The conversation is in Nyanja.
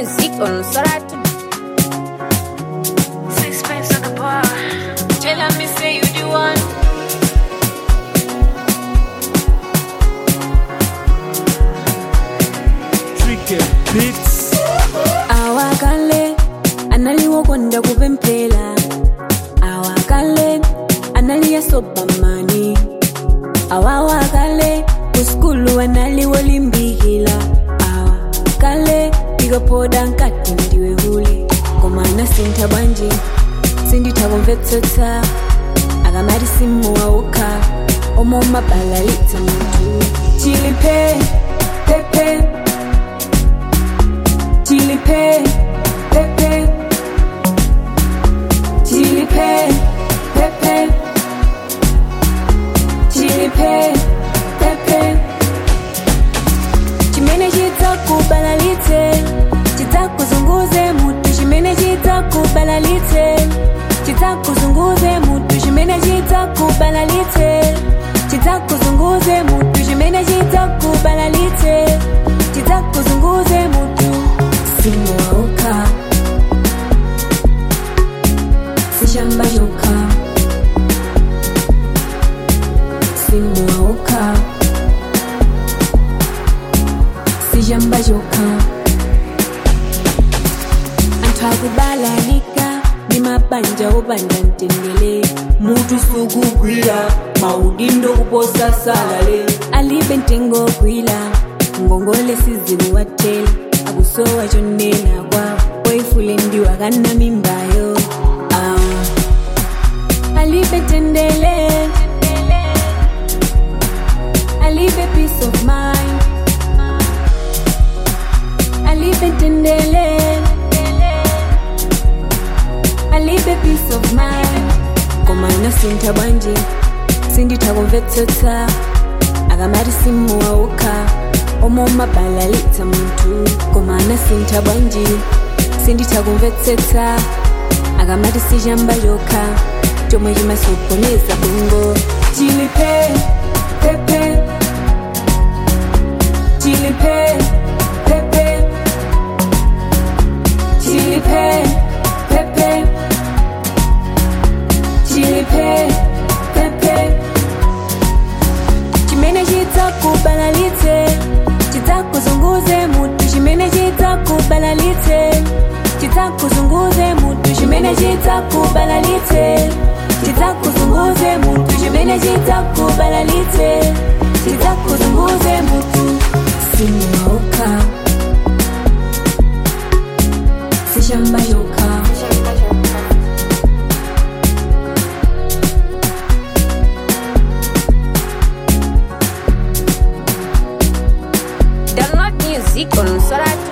music on Soratu. Sixpence at the bar. Tell me say you the one. Tricky Beats. awakale analiokonda kupemphera awakale analiyasobamani awawakale kuskulu analiolimbikhila awakale ikapoda nkati ndiwe hule komana sintha bwanji sindithakumvetsetsa akamati simuwauka omomabhalalitsa munthu chilipe pepe Chili pay, pepe. Chili pay, pepe. Chili pay, pepe. Chimene chitakubalalitse, chitakuzunguze mutu. Chimene chitakubalalitse, chitakuzunguze mutu. Chimene chitakubalalitse, chitakuzunguze mutu. Chimene chitakubalalitse, chitakuzunguze mutu. Simuauka, sishambayoka. Simuauka, sishambayoka. Anthu akubalalika ndi mabanja opanda mtendere mutu sukugwira maudindo kuposa salale alibe mtengo ogwira ngongole sizikuwatela akusowa chonena kwawo oifule ndiwo akana mimbayo ah. alibe tendele alibe peace of mind alibe tendele alibe peace of mind komana sintha bwanji sindithakumvetsetsa akamati simuwauka omomabhalalitsa munthu komana sintha bwanji sindithakumvetsetsa akamati sichamba chokha chomwe chimasokoneza bongo chilipe pepe chilipe pepe chilipe pepe chilipe pepe chimene chitakubalalitse chitakuzunguze mutu chimene chitakubalalitse chitakuzunguze mutu chimene chitakubalalitse chitakuzunguze mutu chimene chitakubalalitse chitakuzunguze mutu simuauka sishambayoka Download music on Soratu.